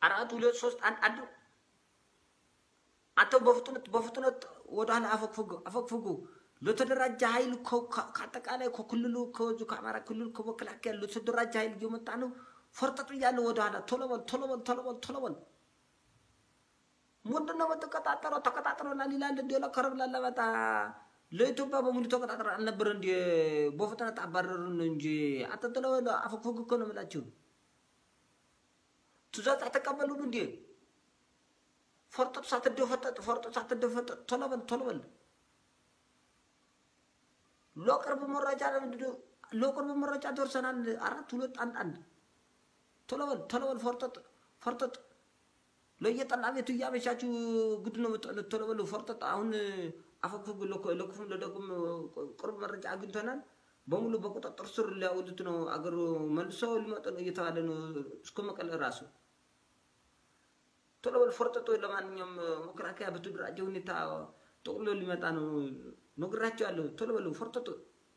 አራት ሁለት ሶስት አንድ አንድ አንተ በፍጥነት በፍጥነት ወደኋላ አፈግፍጉ አፈግፍጉ። ለተደራጀ ኃይል ከ- ከ- ከአጠቃላይ ከክልሉ ከዚሁ ከአማራ ክልል ከመከላከያ ለተደራጀ ኃይል እየመጣ ነው። ፈርጠጡ እያለ ወደኋላ ቶሎ በል ቶሎ በል ቶሎ በል ቶሎ በል። ምንድን ነው የምትቀጣጠረው? ተቀጣጥረናል ይላል እንዲ ለከረብ ላለመጣ ለኢትዮጵያ በሙሉ ተቀጣጥረ አልነበረ እንዲ በፍጥነት አባረሩን እንጂ አጠጥለው አፈግፍጉ እኮ ነው የምላችሁ። ትእዛዝ አተቀበሉን እንዴ? ፈርጠጥ ሳትደፈጠጥ ፈርጠጥ ሳትደፈጠጥ ቶሎ በል ቶሎ በል። ለቅርብ መረጃ ለቅርብ መረጃ ደርሰናል። አራት ሁለት አንድ አንድ ቶሎ በል ቶሎ በል ፈርጠጥ ፈርጠጥ። ለየጠላ ቤቱ እያመሻችሁ ግድ ነው የምትጠሉት። ቶሎ በሉ ፈርጠጥ። አሁን አፈግፍግ ለክፉም ለደጉም ቅርብ መረጃ አግኝተናል። በሙሉ በቁጥጥር ስር ሊያውሉት ነው። አገሩ መልሶ ሊመጡ ነው እየተባለ ነው እስከ መቀለ ራሱ ቶሎ በል ፈርጠጦ። ለማንኛውም መከላከያ በተደራጀ ሁኔታ ጠቅሎ ሊመጣ ነው ነግራቸዋለሁ። ቶሎ በሉ ፈርጠጦ።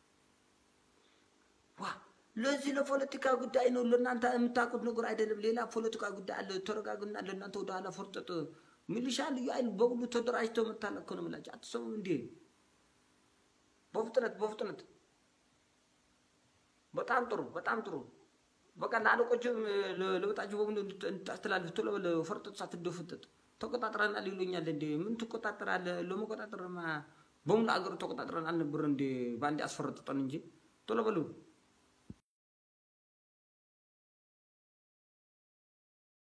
ዋ ለዚህ ለፖለቲካ ጉዳይ ነው። ለእናንተ የምታውቁት ነገር አይደለም። ሌላ ፖለቲካ ጉዳይ አለ። ተረጋጉና ለእናንተ ወደኋላ ፈርጠጦ። ሚሊሻ ልዩ ኃይል በሙሉ ተደራጅተው መታለቅ ነው የምላቸው። አትሰሙም እንዴ? በፍጥነት በፍጥነት በጣም ጥሩ በጣም ጥሩ። በቃ ለአለቆችም ለወጣችሁ በሙሉ እንድታስተላልፍ ቶሎ በል ፈርጠጥ ሳትደፈጠጥ። ተቆጣጥረናል ይሉኛል እንዴ? ምን ትቆጣጠራለህ? ለመቆጣጠርማ በሙሉ አገሩ ተቆጣጥረን አልነበር እንዴ? በአንዴ አስፈረጥጠን እንጂ ቶሎ በሉ